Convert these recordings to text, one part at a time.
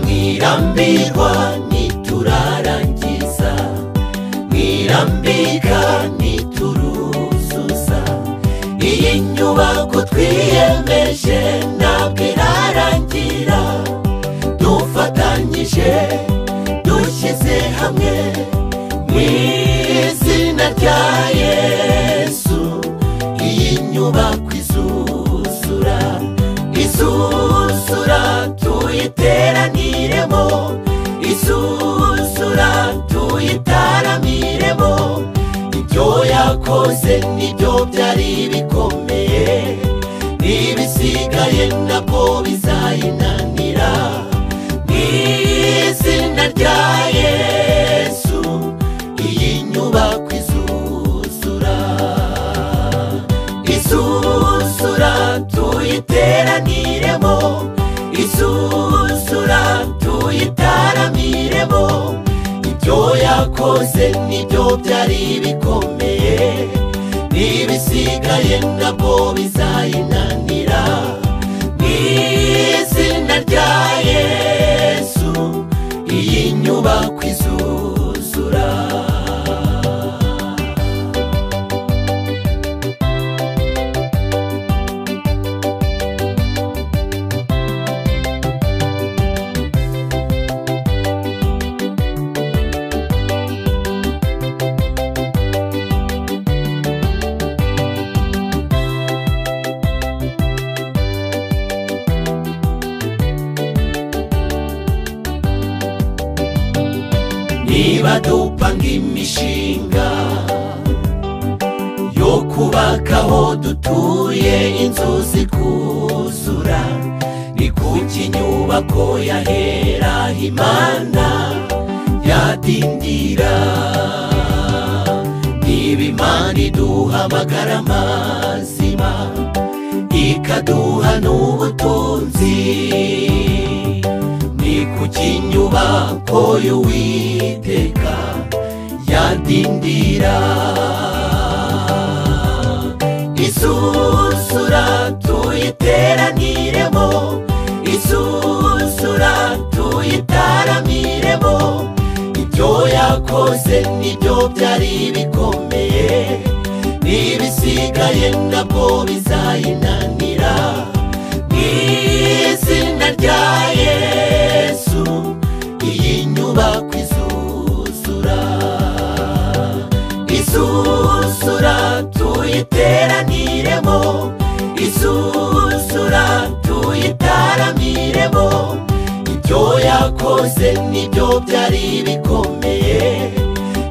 mwirambirwa niturarangiza mwirambika nituruzuza iyi nyubako twiyemeje ntabwo irarangira dufatanyije dushyize hamwe mu izina rya yesu iyi nyubako izuzura izuzura tuyiteraniremo izuzura tuyitaramiremo ibyo yakoze nibyo byari bikomeye n'ibisigaye nabwo bizayinanira mu izina rya yesu iyi nyubako izuzura izuzura tuyiteraniremo izuzura tuyitaramiremo ibyo yakoze nibyo byari bikomeye n'ibisigaye nabwo bizayinanira mu izina rya yesu iyi nyubako izuzura niba dupanga imishinga yo kubaka aho dutuye inzu zikuzura ni kuki inyubako yahera imana yadindira niba imana iduhamagara amazima ikaduha n'ubutunzi ni kuki inyubako y'uwiteka yadindira izuzura tuyiteraniremo izuzura tuyitaramiremo ibyo yakoze nibyo byari bikomeye n'ibisigaye nabwo bizayinanira mu izina rya yesu iyi nyubako izuzura izuzura tuyiteraniremo izuzura tuyitaramiremo ibyo yakoze nibyo byari bikomeye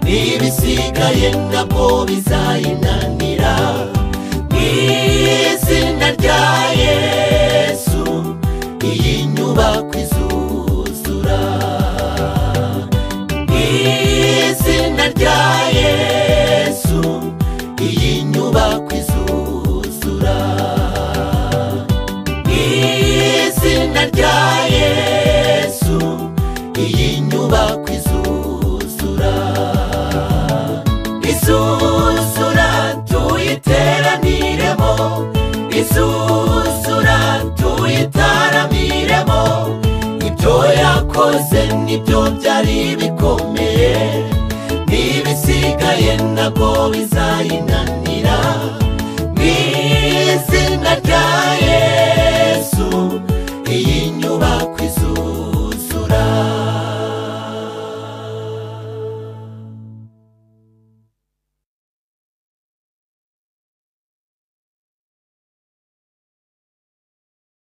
n'ibisigaye nabwo bizayinanira mu izina rya yesu iyi nyubako izuzura mu izina rya yesu iyi nyubako izuzura mu izina rya yesu iyi nyubako izuzura izuzura tuyiteraniremo izuzura tuyitaramiremo ibyo yakoze nibyo byari bikomeye n'ibisigaye nabwo bizayinanira